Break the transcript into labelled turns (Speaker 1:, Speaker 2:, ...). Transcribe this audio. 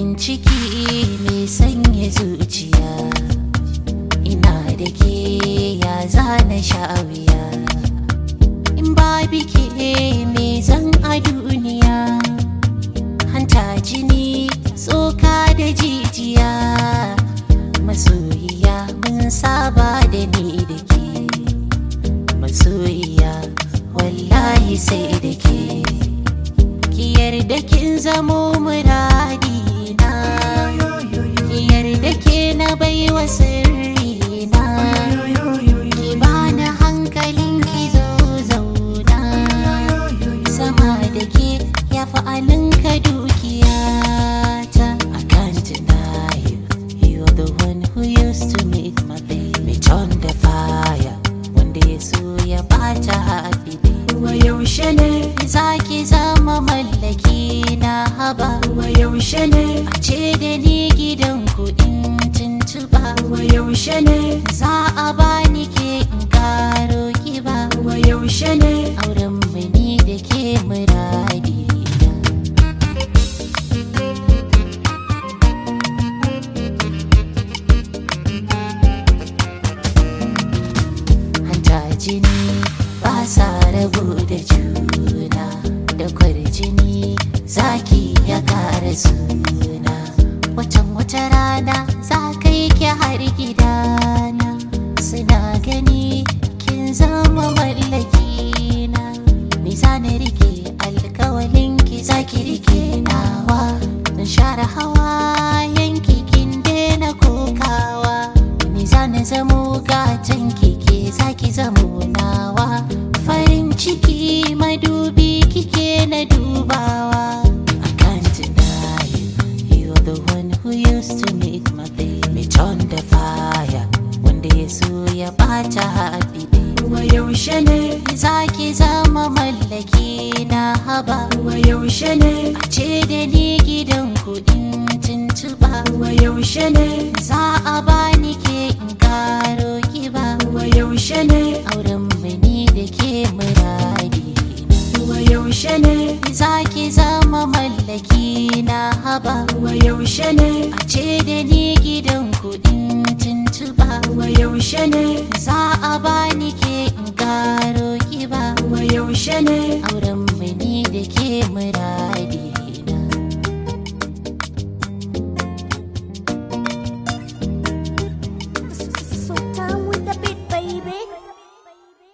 Speaker 1: farin ciki mai sanya zuciya ina da ke ya zana sha'awiya in ba bike me zan a duniya hanta jini tsoka da jijiya masoyiya mun saba da ni da ke masoyiya wallahi sai da ke ki yarda kin zamo muradina ki yarda ke na baiwa sirrina ki bani hankalin ki zo zauna sama da ke ya fi alinka dukiyata I can't deny you You're the one who used to make my day Me turn the fire Wanda ya so ya bata happy day
Speaker 2: wa yaushe ne
Speaker 1: Zaki zama mallaki na haba
Speaker 2: wa yaushe ne
Speaker 1: A ce da ni gidan kuɗin tuntuɓa
Speaker 2: wa yaushe ne
Speaker 1: Za a bani ke in karo kiba
Speaker 2: wa yaushe ne
Speaker 1: Auren mu ni da ke muradi hanta jini ba sa rabu da juna da kwarjini zaki ya kara suna watan wata rana za ka yi ki har gidana suna gani kin zama mallaki na ni za na rike alkawalin ki za ki rike nawa na share hawa yanki kin daina kokawa ni za na zamo gatan kike za ki zamo nawa farin ciki madubi kike na dubawa I can't deny you You're the one who used to make my day Me turn the fire Wanda ya so ya bata happy day
Speaker 2: wa yaushe ne
Speaker 1: Zaki zama mallaki na haba
Speaker 2: wa yaushe ne
Speaker 1: A ce da ni gidan kuɗin tuntuɓa
Speaker 2: wa yaushe ne
Speaker 1: Za a bani ke in karo kiba
Speaker 2: wa yaushe ne
Speaker 1: Auren mu ni da ke muradi
Speaker 2: wa yaushe ne
Speaker 1: Zaki zama mallaki na haba
Speaker 2: wa yaushe ne
Speaker 1: A ce da ni gidan kuɗin tuntuɓa
Speaker 2: wa yaushe ne
Speaker 1: Za a bani ke in karo kiba
Speaker 2: wa yaushe ne
Speaker 1: Auren